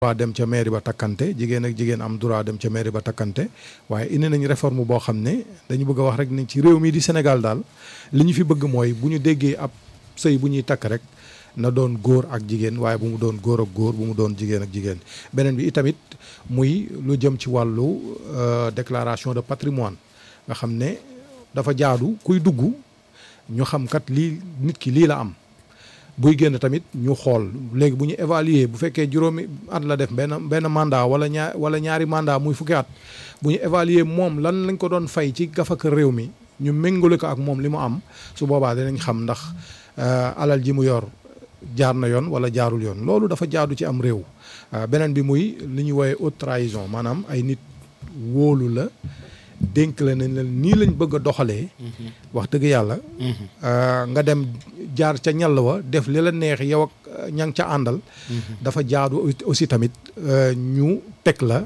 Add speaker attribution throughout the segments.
Speaker 1: droit dem ca mairie ba takkante jigéen ak jigéen am droit dem ca mairie ba takkante waaye indi nañ réforme boo xam ne dañu bëgg a wax rek ni ci réew mi di Sénégal daal li ñu fi bëgg mooy bu ñu déggee ab sëy bu ñuy takk rek na doon góor ak jigéen waaye bu mu doon góor ak góor bu mu doon jigéen ak jigéen beneen bi itamit muy lu jëm ci wàllu déclaration de patrimoine nga xam ne dafa jaadu kuy dugg ñu xam kat lii nit ki lii la am buy génn tamit ñu xool léegi bu ñu évaluer bu fekkee juróomi at la def benn benn mandat wala ñaar wala ñaari mandat muy fukki at bu ñu évaluer moom lan lañ ko doon fay ci gafaka réew mi ñu méngale ko ak moom li mu am su boobaa dinañ xam ndax alal ji mu yor jaar na yoon wala jaarul yoon loolu dafa jaadu ci am réew beneen bi muy li ñuy woowee haute trahison maanaam ay nit wóolu la dénk la nañ la nii lañ bëgg a doxalee wax dëgg yàlla nga dem jaar ca ñàll wa def li la neex yow ak ña ngi ca àndal dafa jaadu aussi tamit ñu teg la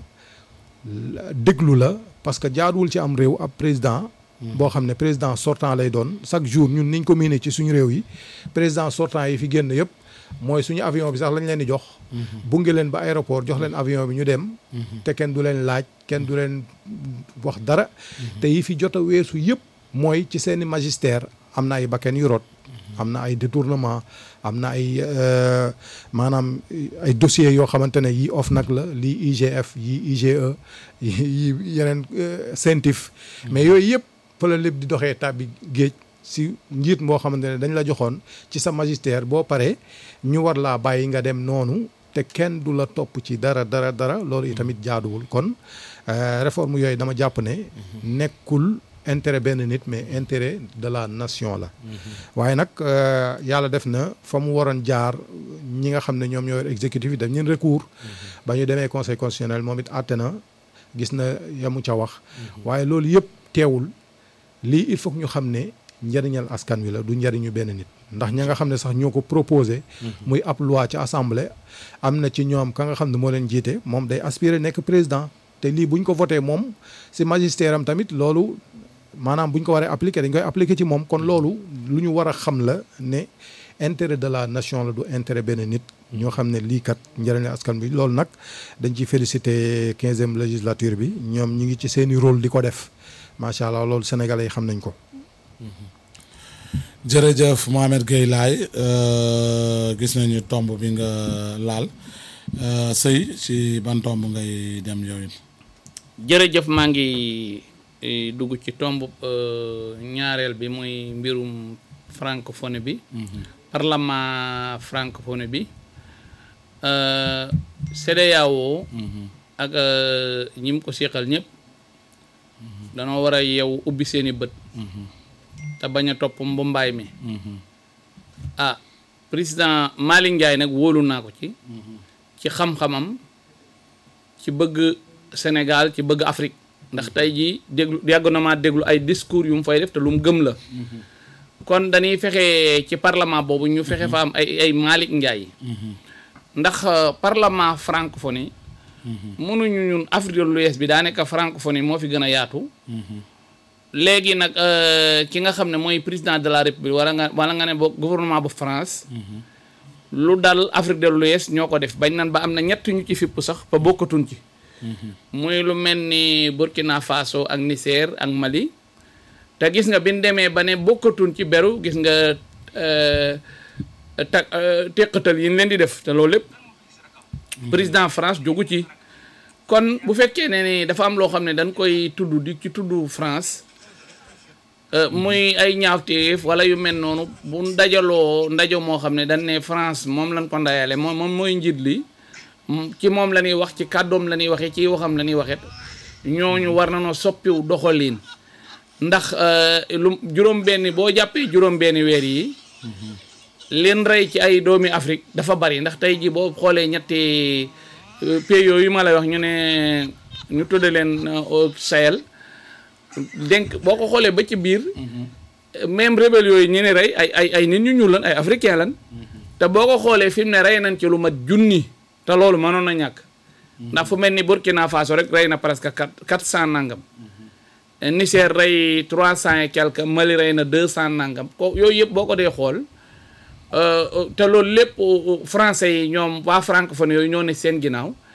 Speaker 1: déglu la parce que jaaduwul ci am réew ab président boo xam ne président sortant lay doon chaque jour ñun niñ ko miinee ci suñu réew yi président sortant yi fi génn yëpp mooy suñu avion bi sax lañ leen di jox bunge leen ba aéroport jox leen avion bi ñu dem te kenn du leen laaj kenn du leen wax dara te yi fi jot a weesu yëpp mooy ci seeni magistère am na ay bakken yu rot am na ay détournement am na ay maanaam ay dossiers yoo xamante ne yii OFNAC la lii IGF yii IGE yi yeneen CENTIF mais yooyu yëpp fa la lépp di doxee tàbbi géej si njiit moo xamante ne dañ la joxoon ci sa magistère boo paree ñu war laa bàyyi nga dem noonu te kenn du la topp ci dara dara dara loolu itamit jaaduwul kon réforme yooyu dama jàpp ne nekkul intérêt benn nit mais intérêt de la nation la waaye nag yàlla def na fa mu waroon jaar ñi nga xam ne ñoom ñoo yor exécutif yi daf ñeen recours ba ñu demee conseil constitutionnel moom it àtte na gis na yamu ca wax waaye loolu yëpp teewul lii il faut que ñu xam ne njëriñal askan wi la du njëriñu benn nit ndax ña nga xam ne sax ñoo ko proposé muy ab loi ci assemblée am na ci ñoom ka nga xam ne moo leen jiite moom day aspirer nekk président te lii buñ ko voté moom si magistère am tamit loolu maanaam buñ ko waree appliqué dañ koy appliqué ci moom kon loolu lu ñu war a xam la ne intérêt de la nation la du intérêt benn nit ñoo xam ne lii kat njëriñal askan bi loolu nag dañ ciy félicité quinzième législature bi ñoom ñi ngi ci seeni rôle di ko def macha allah loolu sénégalais yi xam nañ ko
Speaker 2: jërëjëf Mohamed Gueye Laye gis nañu tomb bi nga laal sëy ci ban tomb ngay dem yow it
Speaker 3: jërëjëf maa ngi dugg ci tomb ñaareel bi muy mbirum francophonie bi parlement francophonie bi CEDEAO ak ñi mu ko seqal ñëpp danoo war a yeew ubbi seeni bët te bañ a topp mbumbaay mi ah président Malick Ndiaye nag wóolu naa ko ci ci xam-xamam ci bëgg Sénégal ci bëgg Afrique ndax tey jii déglu yàgg na maa déglu ay discours yu mu fay def te lu mu gëm la kon dañuy fexe ci parlement boobu ñu fexe fa am ay ay Malick Ndiaye ndax parlement francophonie mënuñu ñun Afrique de l'Ouest bi daanaka francophonie moo fi gën a yaatu léegi nag ki nga xam ne mooy président de la république wala nga wala nga ne bo gouvernement bu France lu dal Afrique de l'Ouest ñoo ko def bañ nan ba am na ñett ñu ci fipp sax ba bokkatuñ ci muy lu mel ni Burkina Faso ak Niger ak Mali te gis nga bi ñu demee ba ne bokkatuñ ci beru gis nga ta teqatal yi ñu leen di def te loolu lépp président France jógu ci kon bu fekkee ne ni dafa am loo xam ne dañ koy tudd di ci tudd France muy ay ñaawteef wala yu mel noonu bu dajaloo ndajo moo xam ne dañ ne France moom lañ ko ndayale moom moom mooy njiit li ci moom la ñuy wax ci kàddoom la ñuy waxee ci waxam la ñuy waxee ñooñu war nañoo soppiw doxalin ndax lu juróom-benni boo jàppee juróom-benni weer yi leen rey ci ay doomi Afrique dafa bari ndax tey ji boo xoolee ñetti pays yooyu ma lay wax ñu ne ñu tudde leen au Sahel denk boo ko xoolee ba ci biir même rebelle yooyu ñu ne rey ay ay ay nit ñu ñuul lan ay africain lan te boo ko xoolee fi mu ne rey nañ ci lu mat junni te loolu mënoon na ñàkk ndax fu mel ni Burkina Faso rek rey na presque quatre quatre cent nangam Niger rey trois cent et quelque Mali rey na deux cent nangam ko yooyu yëpp boo ko dee xool te loolu lépp français yi ñoom waa francophone yooyu ñoo ne seen ginnaaw